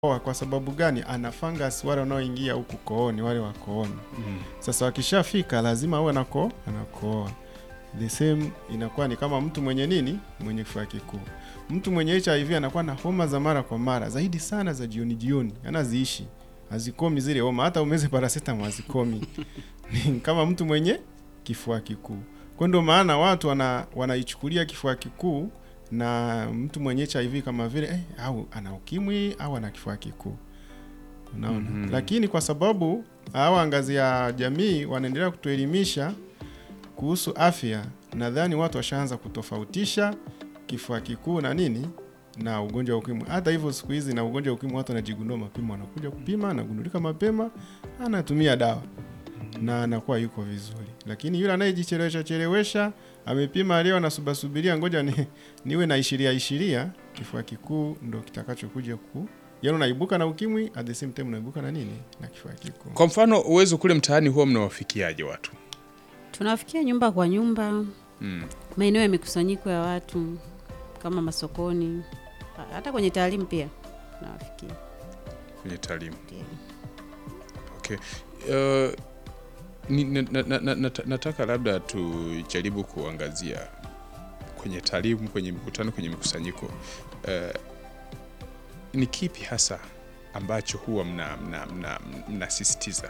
Oa, kwa sababu gani? Ana fungus wale wanaoingia huku kooni, wale wa kooni. Mm. Sasa wakishafika lazima awe anako anakoa. The same inakuwa ni kama mtu mwenye nini, mwenye kifua kikuu. Mtu mwenye HIV anakuwa na homa za mara kwa mara, zaidi sana za jioni jioni, anaziishi hazikomi zile homa, hata umeze paracetamol hazikomi. Ni kama mtu mwenye kifua kikuu. Kwa ndio maana watu wana wanaichukulia kifua kikuu na mtu mwenye HIV kama vile eh, au ana ukimwi au ana kifua kikuu. Unaona? Mhm. Lakini kwa sababu hawa ngazi ya jamii wanaendelea kutuelimisha kuhusu afya, nadhani watu washaanza kutofautisha kifua kikuu na nini na ugonjwa wa ukimwi. Hata hivyo siku hizi na ugonjwa wa ukimwi watu wanajigundua mapema, wanakuja kupima, anagundulika mapema, anatumia dawa na anakuwa yuko vizuri. Lakini yule anayejichelewesha chelewesha, amepima leo, anasubasubiria ngoja ni, niwe na ishiria ishiria, kifua kikuu ndo kitakachokuja ku yaani unaibuka na ukimwi at the same time unaibuka na nini na kifua kikuu. Kwa mfano uwezo kule mtaani huwa mnawafikiaje watu? Tunawafikia nyumba kwa nyumba, Mm. maeneo ya mikusanyiko ya watu kama masokoni, ha- hata kwenye taalimu pia tunawafikia. Kwenye taalimu. Ndio. Okay. Uh, ni, na, na, na, na, nata- nataka labda tujaribu kuangazia kwenye taalimu, kwenye mikutano, kwenye mikusanyiko uh, ni kipi hasa ambacho huwa mnasisitiza mna, mna, mnasisitiza?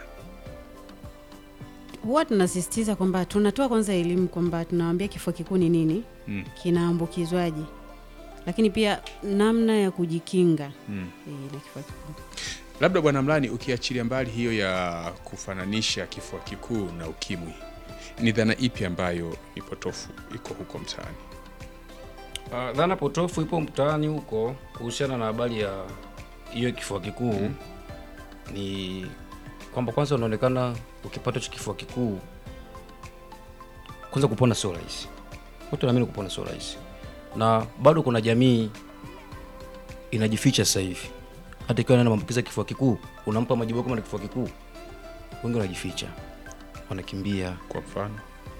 Huwa tunasisitiza kwamba tunatoa kwanza elimu kwamba tunawaambia kifua kikuu ni nini, Mm. kinaambukizwaje, lakini pia namna ya kujikinga Mm. eh, na kifua kikuu. Labda Bwana Mlani, ukiachilia mbali hiyo ya kufananisha kifua kikuu na ukimwi, ni dhana ipi ambayo ni potofu iko huko mtaani? Uh, dhana potofu ipo mtaani huko kuhusiana na habari ya hiyo kifua kikuu Mm. ni kwamba kwanza unaonekana ukipata hicho kifua kikuu kwanza kupona sio rahisi. Watu naamini kupona sio rahisi, na bado kuna jamii inajificha sasa hivi. Hata ikiwa na maambukizi ya kifua kikuu, unampa majibu kama na kifua kikuu, wengi wanajificha, wanakimbia Kwa mfano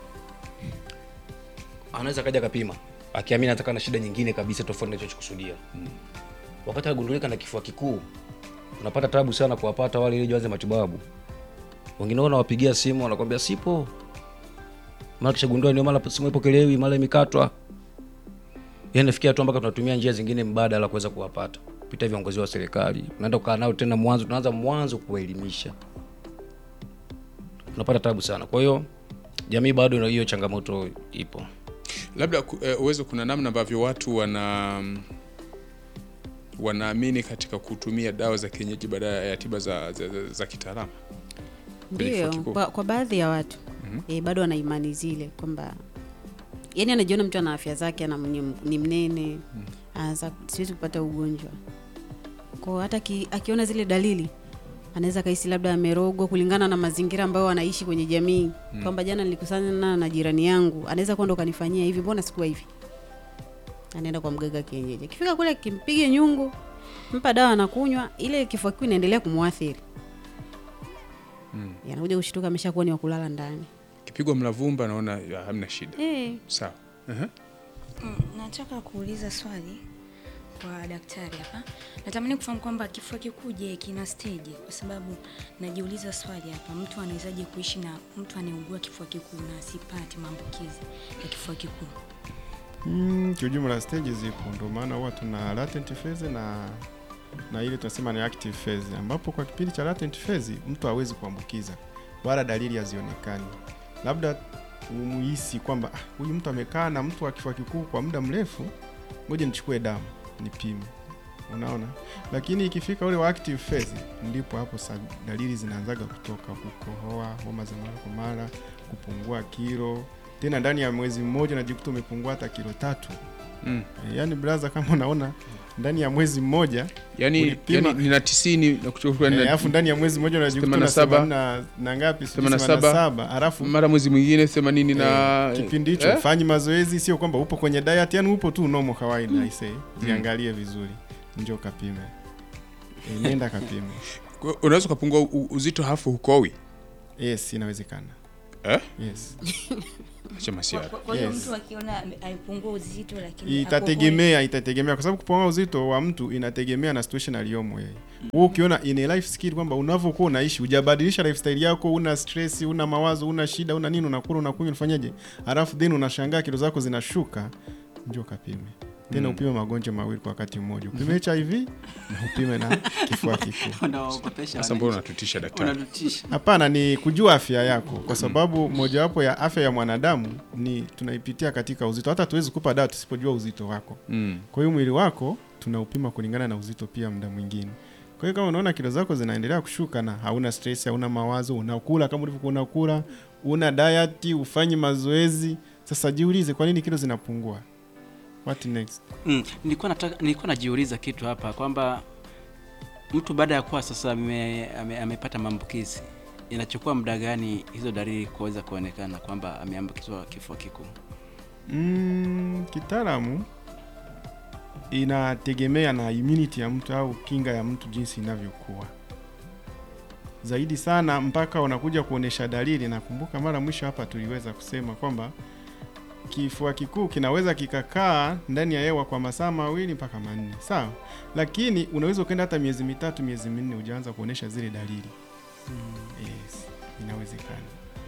anaweza kaja kapima akiamini ataka na shida nyingine kabisa tofauti na alichokusudia. Wakati agundulika na kifua kikuu, unapata tabu sana kuwapata wale ili waanze matibabu. Wengine wao wanawapigia simu wanakwambia sipo, mara kishagundua ndio mara simu ipokelewi, mara imekatwa. Yani nafikia tu mpaka tunatumia njia zingine mbadala kuweza kuwapata kupitia viongozi wa serikali. Unaenda kukaa nao tena mwanzo, tunaanza mwanzo kuwaelimisha, tunapata tabu sana. Kwa hiyo jamii bado ina hiyo changamoto ipo. labda ku- eh, uwezo, kuna namna ambavyo watu wana wanaamini katika kutumia dawa za kienyeji badala ya tiba za, za, za, za kitaalamu. Kwenye kifua Ndio, kikuu. kwa, kwa baadhi ya watu Mhm. eh, bado wana imani zile kwamba yani anajiona mtu ana afya zake ana mwenye- ni mnene anaanza siwezi kupata ugonjwa kwao, hata ki, akiona zile dalili anaweza kahisi labda amerogwa kulingana na mazingira ambayo anaishi kwenye jamii kwamba jana nilikusana na jirani yangu, anaweza kwenda ukanifanyia hivi, mbona sikuwa hivi? Anaenda kwa mganga kienyeji, akifika kule kimpige nyungu, mpa dawa anakunywa, ile kifua kikuu inaendelea kumwathiri Mm. anakuja kushtuka ameshakuwa ni wa kulala ndani. Kipigwa mlavumba naona ya, hamna shida. Eh, Sawa. Aha. Mm, nataka kuuliza swali kwa daktari hapa. Natamani kufahamu kwamba kifua kikuu je, kina stage? Kwa sababu najiuliza swali hapa, mtu anawezaje kuishi na mtu anayeugua kifua kikuu na asipate maambukizi ya kifua kikuu? Mm, kiujumla stage zipo, ndio maana huwa tuna latent phase na na ile tunasema ni active phase, ambapo kwa kipindi cha latent phase mtu hawezi kuambukiza wala dalili hazionekani, labda umuhisi kwamba "Ah, huyu mtu amekaa na mtu wa kifua kikuu kwa muda mrefu, ngoja nichukue damu nipime, unaona. Lakini ikifika ule wa active phase, ndipo hapo sa dalili zinaanzaga kutoka, kukohoa, homa za mara kwa mara, kupungua kilo tena ndani ya mwezi mmoja najikuta umepungua hata kilo tatu. Mm. E, yaani braza, kama unaona ndani ya mwezi mmoja Yaani, Ulipima- yaani nina tisini na kuchukua e, na- alafu ndani ya mwezi mmoja unajikuta Themanini na na saba. themanini na na ngapi, sijui Themanini na themanini na saba. saba alafu mara mwezi mwingine themanini na eh, kipindi hicho eh? fanyi mazoezi, sio kwamba upo kwenye diet, yani upo tu normal kawaida. Mm. Aisee, jiangalie vizuri, njoo kapime, e, nenda kapime. Kwa- unaweza ukapungua u- uzito hafu hukowi Yes, inawezekana. eh? yes acha masiara Kwa- kwa hiyo Yes. mtu akiona ame- amepungua uzito lakini itategemea itategemea kwa sababu kupungua uzito wa mtu inategemea na situation aliyomo yeye wewe ukiona in a life skill kwamba unavyokuwa unaishi hujabadilisha lifestyle yako una stress una mawazo una shida una nini unakula unakunywa unafanyaje alafu then unashangaa kilo zako zinashuka njoo kapime tena upime magonjwa mawili kwa wakati mmoja upime hiv na upime na kifua kikuu unawaogopesha sasa mbona wananchi. unatutisha daktari unatutisha hapana ni kujua afya yako kwa sababu mojawapo ya afya ya mwanadamu ni tunaipitia katika uzito hata tuwezi kupa dawa tusipojua uzito wako mm. kwa hiyo mwili wako tunaupima kulingana na uzito pia muda mwingine kwa hiyo kama unaona kilo zako zinaendelea kushuka na hauna stress hauna mawazo unakula kama ulivyokuwa unakula una diet ufanyi mazoezi sasa jiulize kwa nini kilo zinapungua what next mm. nilikuwa nataka nilikuwa najiuliza kitu hapa kwamba mtu baada ya kuwa sasa ame, ame, amepata maambukizi inachukua muda gani hizo dalili kuweza kuonekana kwamba ameambukizwa kifua kikuu mm, kitaalamu inategemea na immunity ya mtu au kinga ya mtu jinsi inavyokuwa zaidi sana mpaka unakuja kuonesha dalili nakumbuka mara mwisho hapa tuliweza kusema kwamba kifua kikuu kinaweza kikakaa ndani ya hewa kwa masaa mawili mpaka manne sawa lakini unaweza ukaenda hata miezi mitatu miezi minne ujaanza kuonesha zile dalili yes inawezekana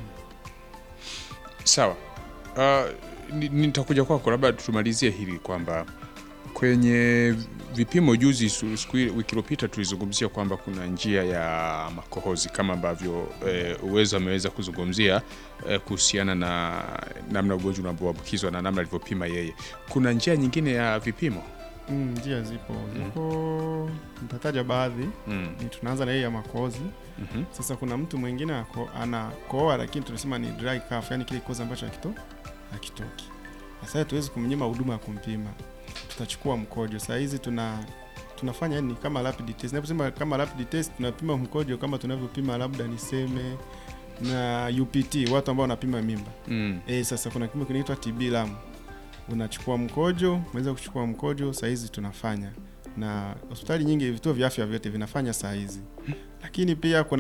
sawa uh, ni- nitakuja kwako labda tumalizie hili kwamba kwenye vipimo juzi su- siku ile- wiki iliyopita tulizungumzia kwamba kuna njia ya makohozi kama ambavyo eh, uwezo ameweza kuzungumzia eh, kuhusiana na namna ugonjwa unavyoambukizwa na namna alivyopima yeye kuna njia nyingine ya vipimo Mm, njia zipo zipo nitataja baadhi mm. Ni tunaanza na hii ya makohozi mm sasa kuna mtu mwingine ako- anakohoa lakini tunasema ni dry cough yani kile kikozi ambacho hakito hakitoki sasa hatuwezi kumnyima huduma ya kumpima tutachukua mkojo saa hizi tuna tunafanya yani kama rapid test naposema kama rapid test tunapima mkojo kama tunavyopima labda niseme na UPT watu ambao wanapima mimba mm. E, sasa kuna kipimo kinaitwa TB lam. Unachukua mkojo, unaweza kuchukua mkojo saa hizi tunafanya na hospitali nyingi, vituo vya afya vyote vinafanya saa hizi, lakini pia kuna